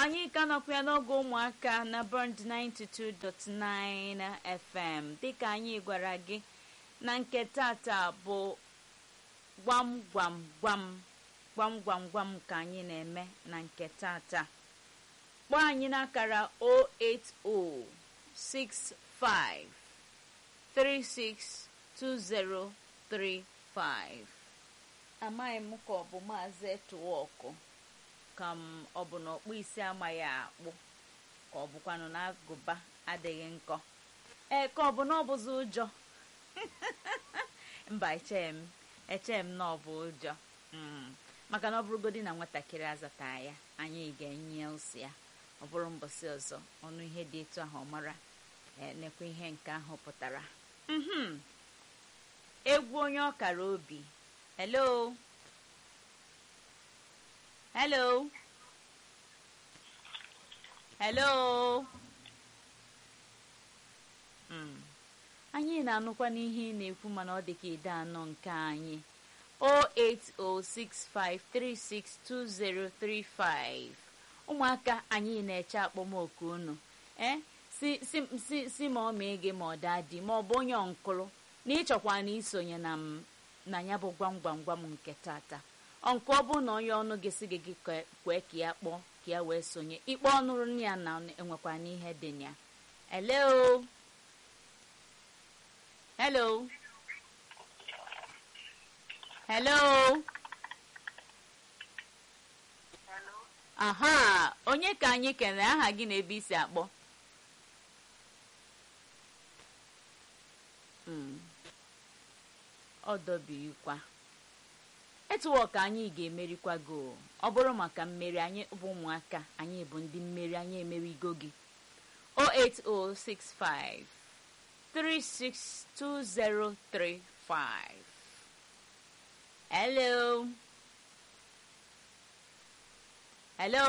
anyị ka nọkwa ya n'oge ụmụaka na bond 92.9 fm dịka anyị gwara gị na nke tata bụ gwam gwam gwam gwam gwam gwam ka anyị na-eme na nke tata kpọọ anyị n'akara 08065362035 amaghị m ka ọ bụ maazị etuwọkụ ka m ọ bụ na ọkpụ isi amaghị akpụ ka ọ bụkwanụ na agụba adịghị nkọ ee ka ọ bụ na ọ bụzi ụjọ mba eche m eche m na ọ bụ ụjọ maka na ọ bụrụgodi na nwatakịrị azata ya anyị ga-enye ụsị ya ọ bụrụ mbọsị ọzọ ọnụ ihe dị etu ahụ ọ mara nekwa ihe nke ahụ pụtara egwu onye ọkara obi hello hello hello anyị na-anụkwa n'ihe ị na-ekwu mana ọ dị ka ide anọ nke anyị 08065362035 ụmụaka anyị na-eche akpọmoku unu ee si ma ọ mee gị ma ọ daa di ma ọ bụ onye ọnkụrụ na ịchọkwa na isonye na m na ya bụ gwam gwam gwam nke tata nke ọ bụ na onye ọnụ gị si gị gị kwee ka ya kpọọ ka ya wee sonye ikpe ọnụrụ ya na enwekwa n'ihe dị ya hello hello hello aha onye ka anyị kere aha gị na ebe isi akpọ ọ dọbirikwa etuwo ka anyị ga-emerikwa go ọ bụrụ maka mmeri anyị bụ ụmụaka anyị bụ ndị mmeri anyị emerigo gị 08065 362035 hello hello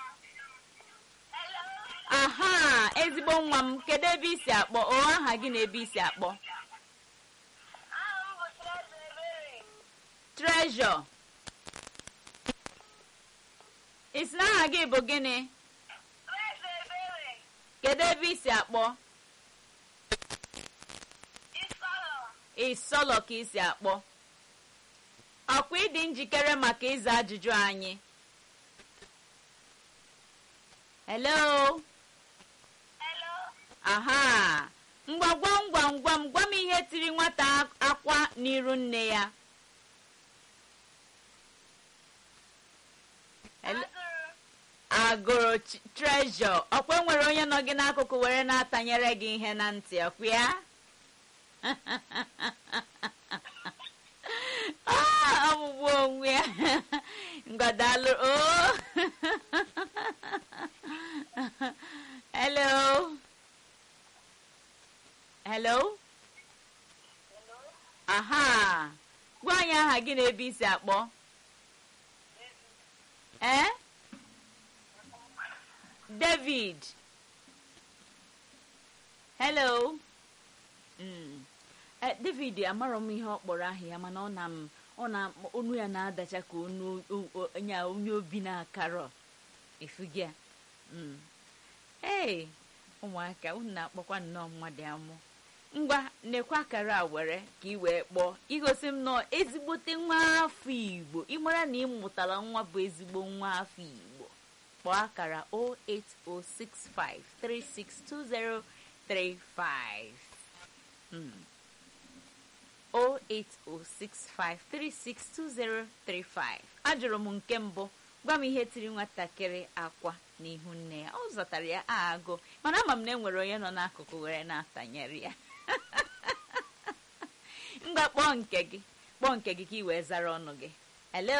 aha ezigbo nwa m kedu ebe isi akpọ o aha gị na ebe isi akpọ treasure isi na aha gị bụ gịnị kedu ebe isi akpọ ịsọlọ ka isi akpọ ọkwa ịdị njikere maka ịza ajụjụ anyị hello aha ngwa gwam gwam gwam gwa m ihe tiri nwata akwa n'iru nne ya agụrụ trezọ ọkwa nwere onye nọ gị n'akụkụ were na-atanyere gị ihe na ntị ọkwa ya ọmụgbu onwe ya ngwadalụ o hello hello aha gwa anyị aha gị na ebe isi akpọ ee david hello mm. eh, david amarọ m ihe ọ kpọrọ aha ya mana ọ na m ọ na onu ya na-adacha ka onu nya onye obi na-akarọ efugia mm. ee ụmụaka unu na-akpọkwa nnọọ mmadụ amụ ngwa nekwa akara a were ka ị wee kpọọ igosi m nọọ ezigbote nwa afọ igbo ịmara na ị mụtara nwa bụ ezigbo nwa afọ igbo kpọọ akara 08065362035 08065362035 ajụrụ m nke mbụ gwa m ihe tiri nwatakịrị akwa n'ihu nne ya ọ zọtara ya agụ mana ama m na enwere onye nọ n'akụkụ were na-atanyere ya ngwa kpọọ nke gị kpọọ nke gị ka ị wee zara ọnụ gị hello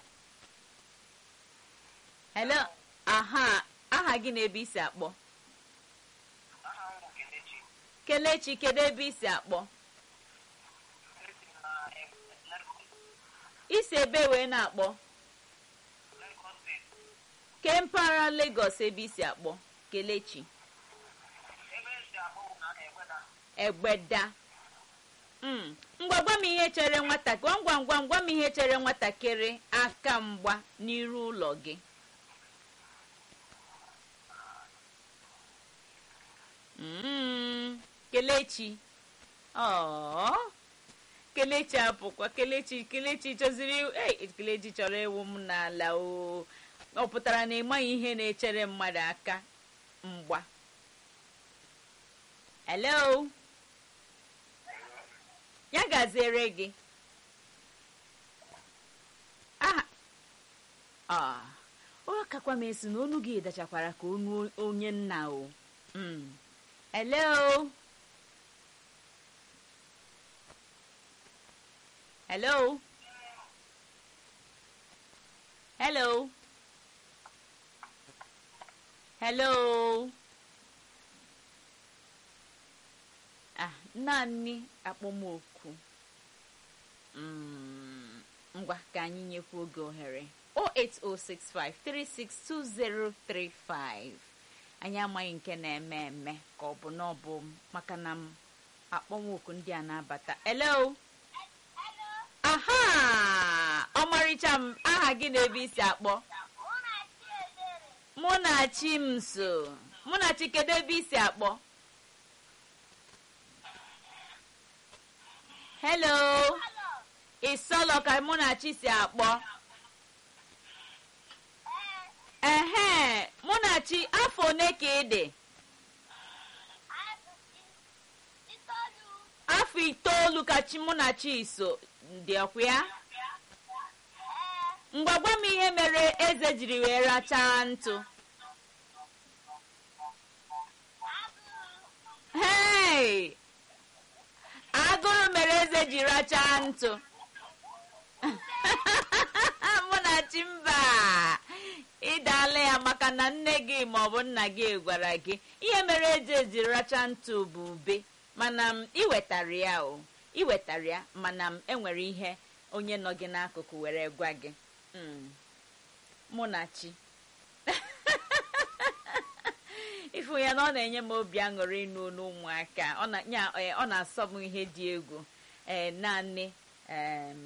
hello aha aha gị na ebe isi akpọ kelechi kedu ebe isi akpọ isi ebe wee na-akpọ ke mpaghara Lagos ebe isi akpọ kelechi egbeda ngwa gwa m ihe chere nwatakịrị ngwa ngwa ngwa m ihe chere nwatakịrị aka mgba n'iru ụlọ gị Mm, kelechi ọ kelechi apụkwa kelechi kelechi chọziri ei kelechi chọrọ ịwụ m n'ala o ọ pụtara na ịmaghị ihe na-echere mmadụ aka mgba hello ya gaziere gị aha a ọ kakwa m esi na onu gị dachakwara ka onu onye nna o Mm. hello hello hello hello ah naanị akpọmoku Mm, ngwa ka anyị nyekwa oge ohere 08065362035 anyị amaghị nke na-eme eme ka ọ bụ na ọ bụ maka na m akpọmoku ndị a na-abata hello aha ọmarịcha m aha gị na ebe isi akpọ mụ na chi m so mụ na chi kedu ebe isi akpọ hello ịsọlọ ka mụ na chi si akpọ ehe mụ na chi afọ one ka ị dị afọ itoolu ka chi mụ na chi so dị ọkwa ya ngwa gwa m ihe mere eze jiri wee rachaa ntụ hei agụrụ mere eze ji rachaa ntụ mụ na chi mba ịdala ya maka na nne gị maọbụ nna gị gwara gị ihe mere eze ji rachaa ntụ bụ ube mana m iwetara ya o iwetara ya mana m enwere ihe onye nọ gị n'akụkụ were gwa gị Mm. mụ na chi ịfụ ya na ọ na-enye m obi aṅụrị ịnụ olu ụmụaka ọ na- nya- eh, ọ na-asọ m ihe dị egwu ee naanị em,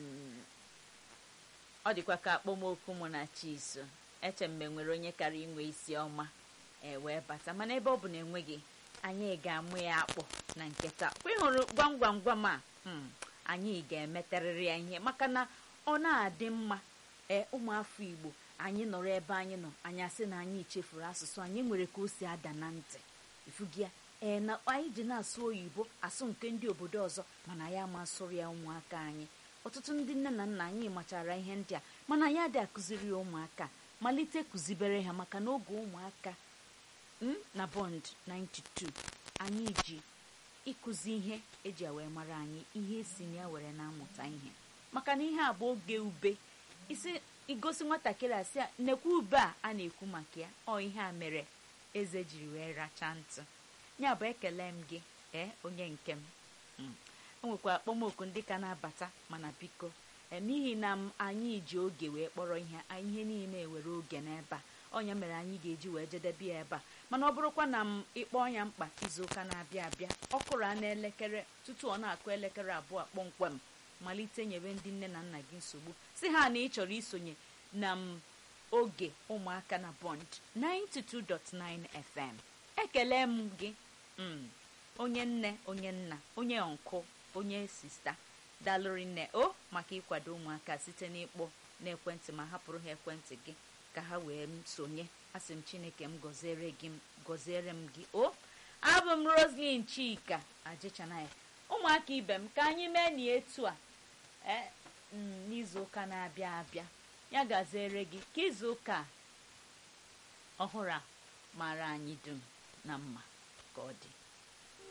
ọ dịkwa ka akpọmokwu mụ na chi so eche mgbe nwere onye kara inwe isi ọma ee wee bata mana ebe ọ bụ na enweghị anyị ga-amụ ya akpọ na nketa kwa ịhụrụ gwam gwam gwam a mm, anyị ga-emetarịrị ya ihe maka na ọ na-adị mma ee ụmụafọ igbo anyị nọrọ ebe anyị nọ anyị asị na anyị chefuru asụsụ anyị nwere ka o si ada na ntị ifugi ya ee na anyị ji na-asụ oyibo asụ nke ndị obodo ọzọ mana ya ma asụrụ ya ụmụaka anyị ọtụtụ ndị nne na nna anyị machara ihe ndị a mana anyị adị akụziri ya ụmụaka malite kụzibere ha maka na oge ụmụaka m na bond 92 anyị ji ịkụzi ihe eji ya wee mara anyị ihe esi na ya were na-amụta ihe maka na ihe a bụ oge ube isi igosi nwatakịrị a sị ya nekwa ube a a na-ekwu maka ya ọ ihe a mere eze jiri wee rachaa ntụ ya bụ ekele m gị ee onye nke m Mm. o nwekwa akpọmoku ndị ka na-abata mana biko ee, n'ihi na m anyị ji oge wee kpọrọ ihe a- ihe niile were oge n'ebe a ọnya mere anyị ga-eji wee jedebe ya ebe a mana ọ bụrụkwa na m ịkpọ ya mkpa izuụka na-abịa abịa ọ kụrụ a n'elekere tutu ọ na-akụ elekere abụọ kpọmkwem malite nyebe ndị nne na nna gị nsogbu si ha na ị chọrọ isonye na m oge ụmụaka na bond 92.9 fm ekele m gị mm, onye nne onye nna onye nkụ onye sista dalụrị nne o maka ịkwado ụmụaka site n'ịkpọ n'ekwentị ma hapụrụ ha ekwentị gị ka ha wee m sonye asị m chineke m gọziere gị gọziere m gị o abụ m roslin chika ajịchanaya ụmụaka ibe m ka anyị mee na etu a ee mm, n'izuụka na-abịa abịa ya gaziere gị ka izuụka a ọhụrụ a mara anyị dum na mma ka ọ dị